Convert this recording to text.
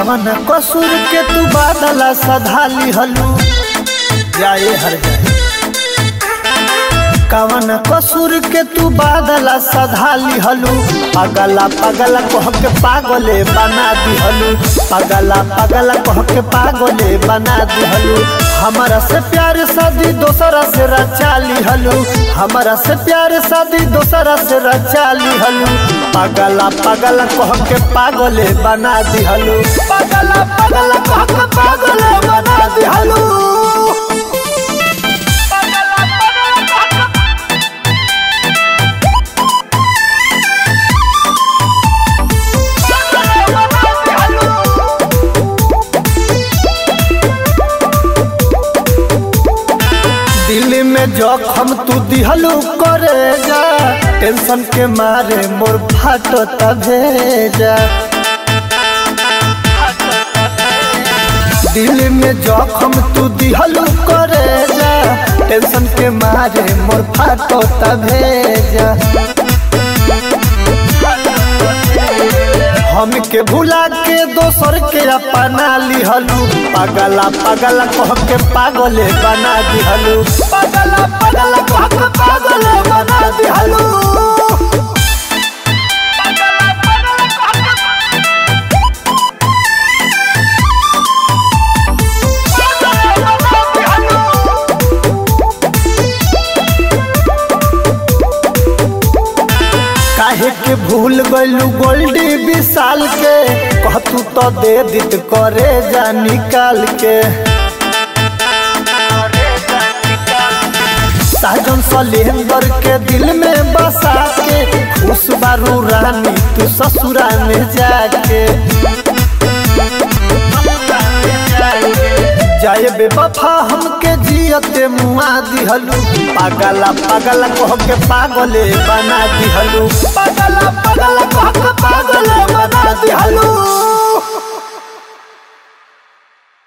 कवन कसूर के तू बादला सधाली हलू जाए हर जाए कवन कसूर के तू बादला सधाली हलू पगला पगला कह के पागले बना दिहलू पगला पगला कह के पागले बना दिहलू हमारा से प्यार शादी दोसरा से रचा लिहलू हमारा से प्यार शादी दोसरा से रचा लिहलू पगला पगला कह के पागले बना दिहलू पगला पगला कह के पागले बना दिहलू दिल में जखम तू दिहलू करे जा टेंशन के मारे मोर फाटो भेजा दिल में जखम तू दिहलू करे जा टेंशन के मारे मोर फाटो भेजा हमके भुला के दोसर के अपना लिहलू पगला पगला कह के पागले बना दिहलू पगला पगला कह के पागले बना दिहलू काहे के भूल गइलू गोल्डी विशाल के कहतू तो दे दित करे जा निकाल के साजन सलेंदर के दिल में बसा के खुश बारू रानी तू ससुरा में जाके जाए बेवफा हमके जियते मुआ दिहलू पागला पागला कह के पागले बना दिहलू पागला पागला कह के पागले बना दिहलू